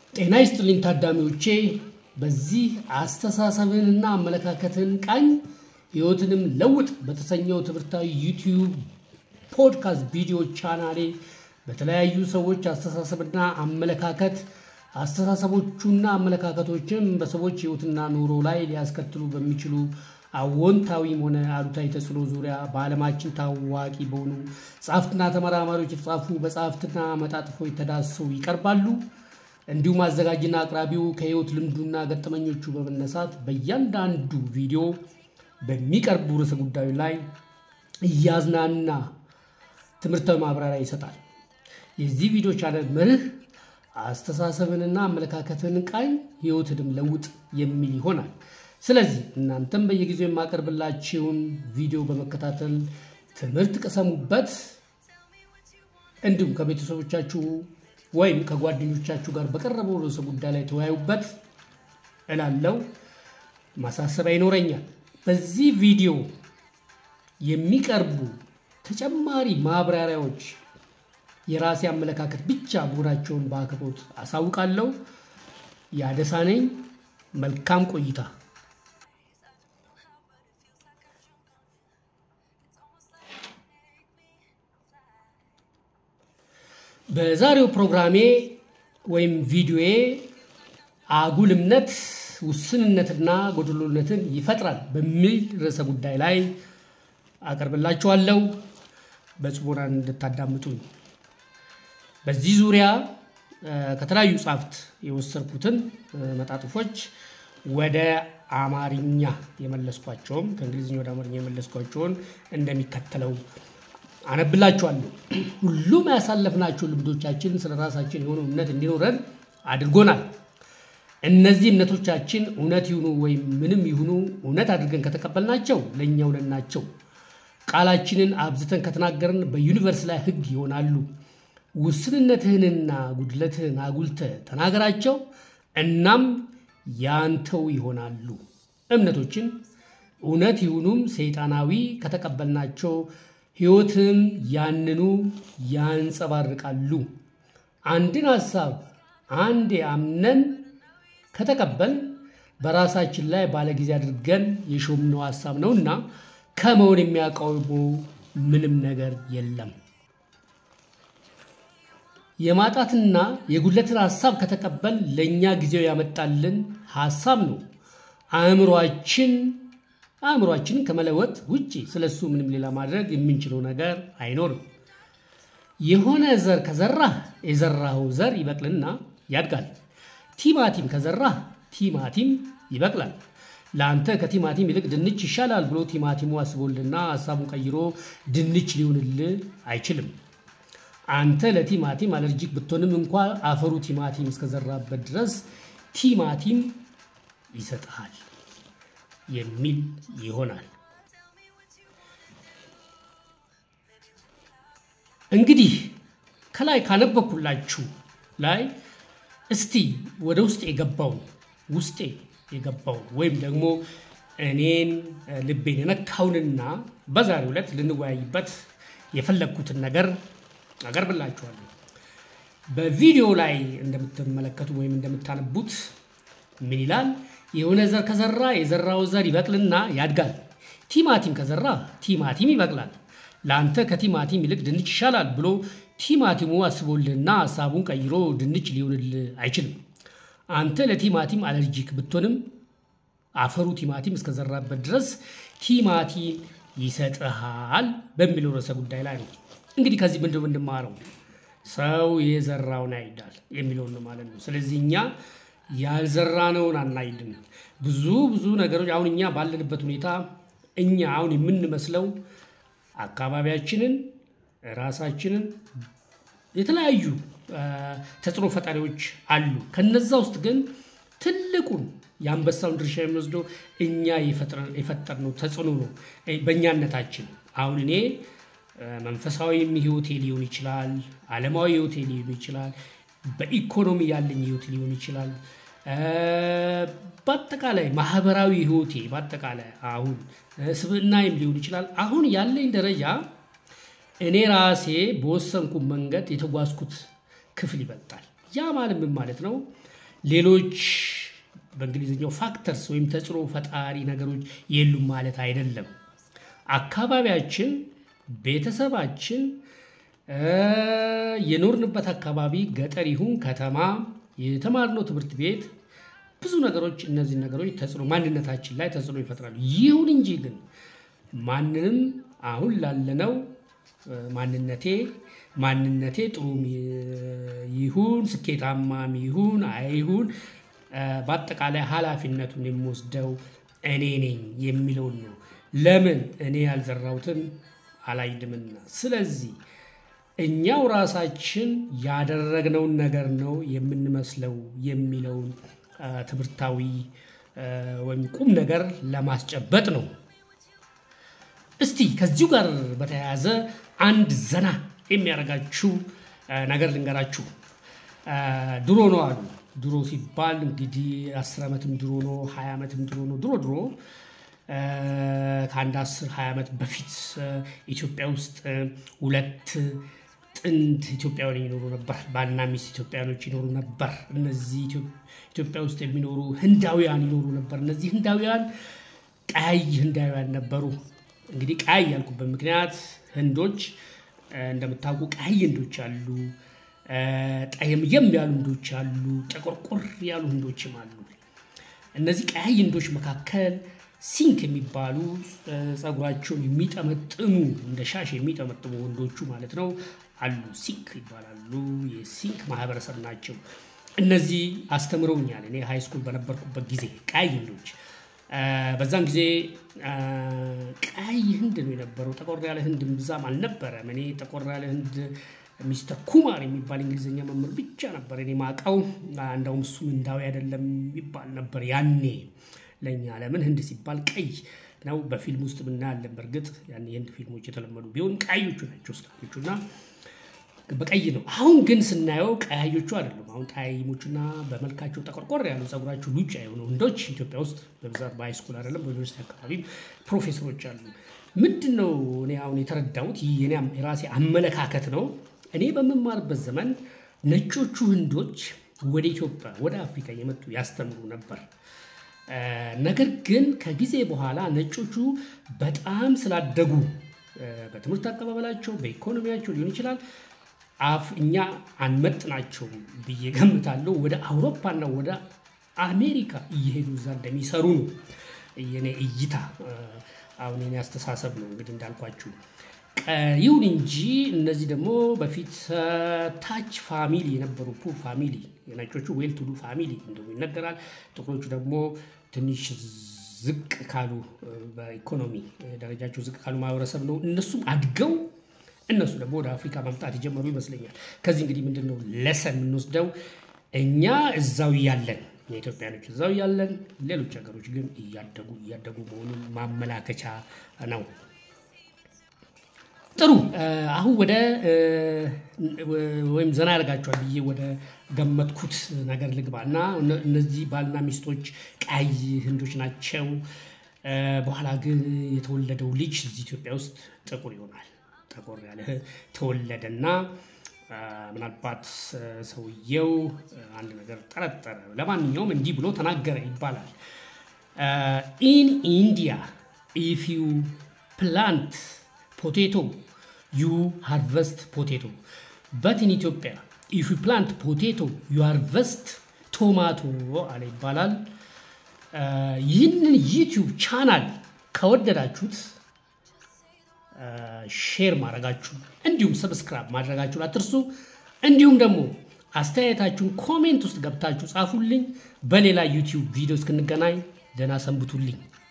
ጤና ይስጥልኝ ታዳሚዎቼ። በዚህ አስተሳሰብንና አመለካከትን ቃኝ ሕይወትንም ለውጥ በተሰኘው ትምህርታዊ ዩቲዩብ ፖድካስት ቪዲዮ ቻናሌ በተለያዩ ሰዎች አስተሳሰብና አመለካከት አስተሳሰቦቹና አመለካከቶችም በሰዎች ሕይወትና ኑሮ ላይ ሊያስከትሉ በሚችሉ አዎንታዊም ሆነ አሉታዊ ተጽዕኖ ዙሪያ በዓለማችን ታዋቂ በሆኑ ጸሐፍትና ተመራማሪዎች የተጻፉ መጽሐፍትና መጣጥፎች ተዳስሰው ይቀርባሉ። እንዲሁም አዘጋጅና አቅራቢው ከሕይወት ልምዱና ገጠመኞቹ በመነሳት በእያንዳንዱ ቪዲዮ በሚቀርቡ ርዕሰ ጉዳዩ ላይ እያዝናና ትምህርታዊ ማብራሪያ ይሰጣል። የዚህ ቪዲዮ ቻናል መርህ አስተሳሰብንና አመለካከትን ቃኝ ሕይወትንም ለውጥ የሚል ይሆናል። ስለዚህ እናንተም በየጊዜው የማቀርብላችሁን ቪዲዮ በመከታተል ትምህርት ቅሰሙበት፣ እንዲሁም ከቤተሰቦቻችሁ ወይም ከጓደኞቻችሁ ጋር በቀረበው ርዕሰ ጉዳይ ላይ ተወያዩበት እላለው። ማሳሰቢያ ይኖረኛል። በዚህ ቪዲዮ የሚቀርቡ ተጨማሪ ማብራሪያዎች የራሴ አመለካከት ብቻ መሆናቸውን በአክብሮት አሳውቃለሁ። ያደሳ ነኝ። መልካም ቆይታ። በዛሬው ፕሮግራሜ ወይም ቪዲዮዬ አጉል እምነት ውስንነትና ጎደሎነትን ይፈጥራል በሚል ርዕሰ ጉዳይ ላይ አቀርብላችኋለሁ። በጽሞና እንድታዳምጡኝ። በዚህ ዙሪያ ከተለያዩ ጻፍት የወሰድኩትን መጣጥፎች ወደ አማርኛ የመለስኳቸውም ከእንግሊዝኛ ወደ አማርኛ የመለስኳቸውን እንደሚከተለው አነብላችኋለሁ። ሁሉም ያሳለፍናቸው ልምዶቻችን ስለ ራሳችን የሆነ እምነት እንዲኖረን አድርጎናል። እነዚህ እምነቶቻችን እውነት ይሁኑ ወይም ምንም ይሁኑ እውነት አድርገን ከተቀበልናቸው ለእኛ እውነት ናቸው። ቃላችንን አብዝተን ከተናገርን በዩኒቨርስ ላይ ሕግ ይሆናሉ። ውስንነትህንና ጉድለትህን አጉልተህ ተናገራቸው፣ እናም ያንተው ይሆናሉ። እምነቶችን እውነት ይሁኑም ሰይጣናዊ ከተቀበልናቸው ሕይወትም ያንኑ ያንጸባርቃሉ። አንድን ሐሳብ አንዴ አምነን ከተቀበል በራሳችን ላይ ባለጊዜ አድርገን የሾምነው ሐሳብ ነውና ከመሆን የሚያቃውመው ምንም ነገር የለም። የማጣትና የጉድለትን ሐሳብ ከተቀበል ለእኛ ጊዜው ያመጣልን ሐሳብ ነው። አእምሯችን አእምሯችንን ከመለወጥ ውጭ ስለሱ ምንም ሌላ ማድረግ የምንችለው ነገር አይኖርም። የሆነ ዘር ከዘራህ የዘራኸው ዘር ይበቅልና ያድጋል። ቲማቲም ከዘራህ ቲማቲም ይበቅላል። ለአንተ ከቲማቲም ይልቅ ድንች ይሻላል ብሎ ቲማቲሙ አስቦልና ሀሳቡን ቀይሮ ድንች ሊሆንልህ አይችልም። አንተ ለቲማቲም አለርጂክ ብትሆንም እንኳ አፈሩ ቲማቲም እስከዘራበት ድረስ ቲማቲም ይሰጥሃል የሚል ይሆናል። እንግዲህ ከላይ ካነበብኩላችሁ ላይ እስቲ ወደ ውስጥ የገባውን ውስጤ የገባውን ወይም ደግሞ እኔን ልቤን የነካውንና በዛሬው ዕለት ልንወያይበት የፈለግኩትን ነገር አቀርብላችኋለሁ። በቪዲዮ ላይ እንደምትመለከቱ ወይም እንደምታነቡት ምን ይላል? የሆነ ዘር ከዘራ የዘራው ዘር ይበቅልና ያድጋል። ቲማቲም ከዘራ ቲማቲም ይበቅላል። ለአንተ ከቲማቲም ይልቅ ድንች ይሻላል ብሎ ቲማቲሙ አስቦልህና ሀሳቡን ቀይሮ ድንች ሊሆንልህ አይችልም። አንተ ለቲማቲም አለርጂክ ብትሆንም አፈሩ ቲማቲም እስከዘራበት ድረስ ቲማቲም ይሰጥሃል በሚለው ርዕሰ ጉዳይ ላይ ነው። እንግዲህ ከዚህ ምንድን የምንማረው ሰው የዘራውን ያጭዳል የሚለውን ነው ማለት ነው። ስለዚህ እኛ ያልዘራነውን አናይድም። ብዙ ብዙ ነገሮች አሁን እኛ ባለንበት ሁኔታ እኛ አሁን የምንመስለው አካባቢያችንን፣ ራሳችንን የተለያዩ ተጽዕኖ ፈጣሪዎች አሉ። ከነዛ ውስጥ ግን ትልቁን የአንበሳውን ድርሻ የሚወስደው እኛ የፈጠርነው ተጽዕኖ ነው በእኛነታችን። አሁን እኔ መንፈሳዊም ህይወቴ ሊሆን ይችላል፣ ዓለማዊ ህይወቴ ሊሆን ይችላል፣ በኢኮኖሚ ያለኝ ህይወት ሊሆን ይችላል፣ በአጠቃላይ ማህበራዊ ህይወቴ በአጠቃላይ አሁን ስብዕናይም ሊሆን ይችላል። አሁን ያለኝ ደረጃ እኔ ራሴ በወሰንኩ መንገድ የተጓዝኩት ክፍል ይበልጣል። ያ ማለት ምን ማለት ነው? ሌሎች በእንግሊዝኛው ፋክተርስ ወይም ተጽዕኖ ፈጣሪ ነገሮች የሉም ማለት አይደለም። አካባቢያችን፣ ቤተሰባችን፣ የኖርንበት አካባቢ ገጠር ይሁን ከተማ፣ የተማርነው ትምህርት ቤት ብዙ ነገሮች እነዚህ ነገሮች ተጽዕኖ ማንነታችን ላይ ተጽዕኖ ይፈጥራሉ። ይሁን እንጂ ግን ማንንም አሁን ላለነው ማንነቴ ማንነቴ ጥሩ ይሁን ስኬታማም ይሁን አይሁን በአጠቃላይ ኃላፊነቱን የምወስደው እኔ ነኝ የሚለውን ነው። ለምን እኔ ያልዘራሁትን አላይድምና። ስለዚህ እኛው ራሳችን ያደረግነውን ነገር ነው የምንመስለው የሚለውን ትምህርታዊ ወይም ቁም ነገር ለማስጨበጥ ነው። እስቲ ከዚሁ ጋር በተያያዘ አንድ ዘና የሚያደርጋችሁ ነገር ልንገራችሁ። ድሮ ነው አሉ። ድሮ ሲባል እንግዲህ አስር ዓመትም ድሮ ነው፣ ሀያ ዓመትም ድሮ ነው። ድሮ ድሮ ከአንድ አስር ሀያ ዓመት በፊት ኢትዮጵያ ውስጥ ሁለት ጥንድ ኢትዮጵያውያን ይኖሩ ነበር። ባልና ሚስት ኢትዮጵያውያኖች ይኖሩ ነበር። እነዚህ ኢትዮጵያ ውስጥ የሚኖሩ ህንዳውያን ይኖሩ ነበር። እነዚህ ህንዳውያን ቀያይ ህንዳውያን ነበሩ። እንግዲህ ቀያይ ያልኩበት ምክንያት ህንዶች እንደምታውቁ ቀያይ ህንዶች አሉ፣ ጠየምየም ያሉ ህንዶች አሉ፣ ጠቆርቆር ያሉ ህንዶችም አሉ። እነዚህ ቀያይ ህንዶች መካከል ሲንክ የሚባሉ ጸጉራቸውን የሚጠመጥሙ እንደ ሻሽ የሚጠመጥሙ ወንዶቹ ማለት ነው አሉ። ሲንክ ይባላሉ። የሲንክ ማህበረሰብ ናቸው። እነዚህ አስተምረውኛል። እኔ ሃይ ስኩል በነበርኩበት ጊዜ ቀያይ ህንዶች በዛን ጊዜ ቀይ ህንድ ነው የነበረው። ጠቆር ያለ ህንድ ብዛም አልነበረም። እኔ ጠቆር ያለ ህንድ ሚስተር ኩማር የሚባል እንግሊዝኛ መምህር ብቻ ነበር እኔ ማቀው። እንደውም እሱ ህንዳዊ አይደለም ይባል ነበር ያኔ ለእኛ። ለምን ህንድ ሲባል ቀይ ነው። በፊልም ውስጥ ምናያለን። በእርግጥ ያኔ የህንድ ፊልሞች የተለመዱ ቢሆን ቀያዮቹ ናቸው ስታዮቹ እና በቀይ ነው። አሁን ግን ስናየው ቀያዮቹ አይደሉም። አሁን ጠያይሞቹና በመልካቸው ጠቆርቆር ያሉ ጸጉራቸው ሉጫ የሆኑ ህንዶች ኢትዮጵያ ውስጥ በብዛት በሃይስኩል አይደለም በዩኒቨርሲቲ አካባቢ ፕሮፌሰሮች አሉ። ምንድን ነው እኔ አሁን የተረዳሁት ይህ የራሴ አመለካከት ነው። እኔ በምማርበት ዘመን ነጮቹ ህንዶች ወደ ኢትዮጵያ ወደ አፍሪካ የመጡ ያስተምሩ ነበር። ነገር ግን ከጊዜ በኋላ ነጮቹ በጣም ስላደጉ በትምህርት አቀባበላቸው በኢኮኖሚያቸው ሊሆን ይችላል አፍ እኛ አንመጥናቸውም ብዬ ገምታለሁ። ወደ አውሮፓና ወደ አሜሪካ እየሄዱ እዛ እንደሚሰሩ ነው የኔ እይታ። አሁን የኔ አስተሳሰብ ነው እንግዲህ እንዳልኳችሁ። ይሁን እንጂ እነዚህ ደግሞ በፊት ታች ፋሚሊ የነበሩ ፑር ፋሚሊ፣ የነጮቹ ዌል ቱዱ ፋሚሊ እንደሆኑ ይነገራል። ጥቁሮቹ ደግሞ ትንሽ ዝቅ ካሉ በኢኮኖሚ ደረጃቸው ዝቅ ካሉ ማህበረሰብ ነው። እነሱም አድገው እነሱ ደግሞ ወደ አፍሪካ መምጣት የጀመሩ ይመስለኛል። ከዚህ እንግዲህ ምንድን ነው ለሰን የምንወስደው እኛ እዛው እያለን የኢትዮጵያኖች እዛው እያለን ሌሎች ሀገሮች ግን እያደጉ እያደጉ መሆኑን ማመላከቻ ነው። ጥሩ አሁን ወደ ወይም ዘና ያደርጋቸዋል ብዬ ወደ ገመትኩት ነገር ልግባ እና እነዚህ ባልና ሚስቶች ቀይ ህንዶች ናቸው። በኋላ ግን የተወለደው ልጅ እዚህ ኢትዮጵያ ውስጥ ጥቁር ይሆናል። ጠቆር ያለ ተወለደና ምናልባት ሰውየው አንድ ነገር ጠረጠረ። ለማንኛውም እንዲህ ብሎ ተናገረ ይባላል። ኢን ኢንዲያ ኢፍ ዩ ፕላንት ፖቴቶ ዩ ሃርቨስት ፖቴቶ በት ኢን ኢትዮጵያ ኢፍ ዩ ፕላንት ፖቴቶ ዩ ሃርቨስት ቶማቶ አለ ይባላል። ይህንን ዩቲዩብ ቻናል ከወደዳችሁት ሼር ማድረጋችሁ እንዲሁም ሰብስክራይብ ማድረጋችሁን አትርሱ። እንዲሁም ደግሞ አስተያየታችሁን ኮሜንት ውስጥ ገብታችሁ ጻፉልኝ። በሌላ ዩቲዩብ ቪዲዮ እስክንገናኝ ደህና ሰንብቱልኝ።